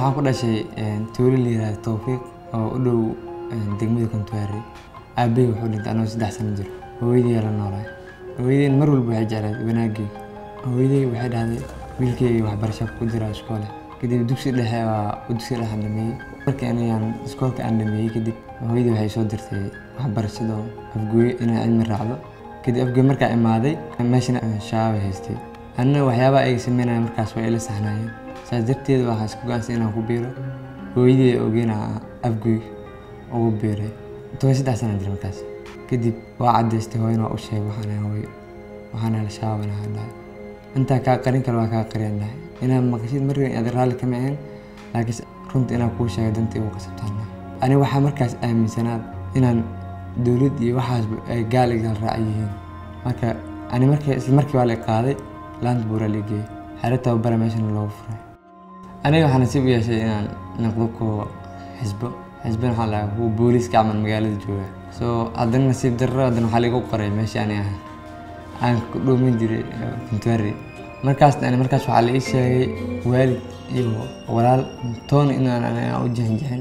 waxaan ku dhashay tuulo la yihahdo towfiiq oo u dhow degmada kuntuwaari aabbahay wuxuu dhintay anoo saddex sano jiro hooyadii la noolaay hooyadeen mar walba waxay jeclayd wanaaggeega hooyaday waxay dhahday wiilkeyga waxbarasho ku jira iskoole kadib dugsi dhexe waa dugsi dhexe aan dhameeyey markii anigaan iskoolka aan dhameeyey kadib hooyadii waxay soo dirtay waxbarashada afgooye inaan cilmi raacdo kadib afgooye markaa imaaday meeshana shabaab haystay anina waxyaabaha ay sameynaya markaas waa ila saxnaayeen saas darteed waxaa isku go'aansan inaan ku biiro hooyadii ogeena afgooy ugu biiray toban saddex sana jira markaas kadib waa cadaystay hooyana waa u sheegay waxaan hooyo waxaan hela shabaab inaan dhahay intaa kaa qarin kale waa kaa qariyaan dhahay inaad maqashid markan aad raalli kama ahayn laakiinse runta inaan kuu sheegay dantii ugu qasabtaan ani waxaa markaas aaminsanaad inaan dowlad iyo waxaasba ay gaal igaal raac yihiin marka ani marka isla markii waa la qaaday laanta buuraa la geeyey xero tababara meeshana loogu furay aniga waxaa nasiib u yeeshay inaan noqdo kuwa xisbo xisbana waxaa lahaa kuwa booliiska camal magaalada jooga so haddana nasiib darro haddana waxaa laigu qoray meeshii ani ahaa aan ku dhoomin jiray kuntuari markaas ani markaas waxaa la ii sheegay waalid iyo walaal toona inaan aniga u jixinjixin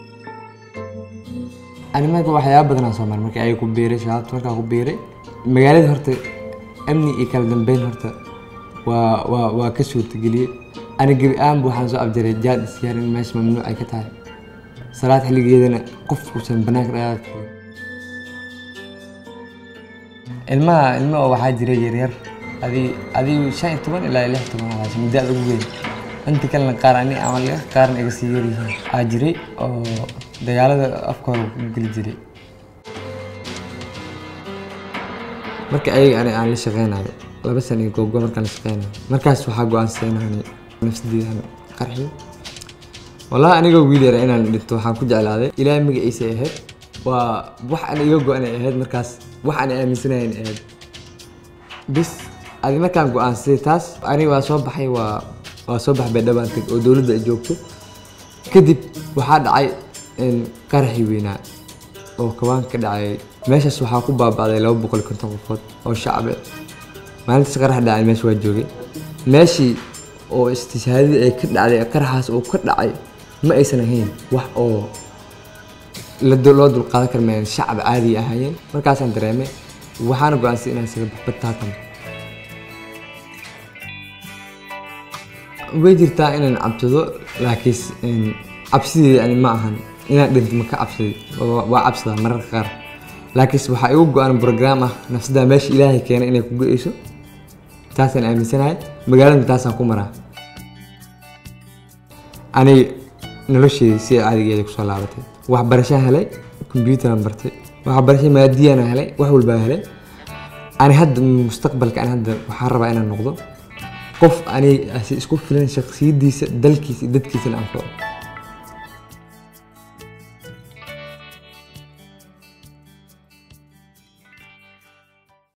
ani marka waxyaaba badan aan soo maray markii ay ku biiray shabaabta markaa ku biiray magaalada horta amni iyo kala dambeyn horta waa waa waa ka suurtageliyey ani gebi ahaanba waxaan soo abjaray jaad isyaar in meesha mamnuuc ay ka tahay salaad xilligeedana qof uusan banaanka dhaqaaqi karin ilmaha ilma oo waxaa jiray yaryar adi adigu shan iyo toban ilaa lix toban alaas muddo aad ugu weyn inta kalena qaar ani ama liga qaarna iga sii yaryihiin aa jiray oo dagaalada afka hore ku geli jiray marka ayaga ani aan la shaqeynayo laba san iyo googo markaan la shaqeynayo markaas waxaa go-aansaday inaan nafsadeedan qarxiyo wallahi anigoo wiil yara inaan dhinto waxaan ku jeclaaday ilaahay magaciisa ahayd waa wax aan iga go-anay ahayd markaas wax aan aaminsanayn ahayd bis adi markaan go-aansaday taas aniga waa soo baxay waa waa soo baxbay dhabaantag oo dowladda ay joogto kadib waxaa dhacay qaraxii weynaa oo kabaan ka dhacay meeshaas waxaa ku baaba'day laba boqol iyo konton qofood oo shacbe maalintaas qarax dhacay meesha waa joogay meeshii oo istishaadadii ay ka dhacday qaraxaas oo ka dhacay ma aysan ahayn wax oo loo dulqaadan kara maayan shacab caadi ahaayeen markaasaan dareemay waxaana go-aansay inaan isaga baxbataatan way jirtaa inaan cabsado laakiin cabsideeda ani ma ahan inaan dhinto ma ka cabsaday waa cabsadaa mararka qaar laakiinse waxaa igu go-an brograam ah nafsadaa meesha ilaahay keenay inay ku go-eyso taasaan aaminsanahay magaalada taasaan ku maraa ani nolosheedii si caadigeeda kusoo laabatay waxbarashaan helay kombyuutaraan bartay waxbarasho maadiyana helay wax walbaa helay ani hadda mustaqbalka ani hadda waxaan rabaa inaan noqdo qof ani isku filan shaksiyadiisa dalkiisa iyo dadkiisana anfaco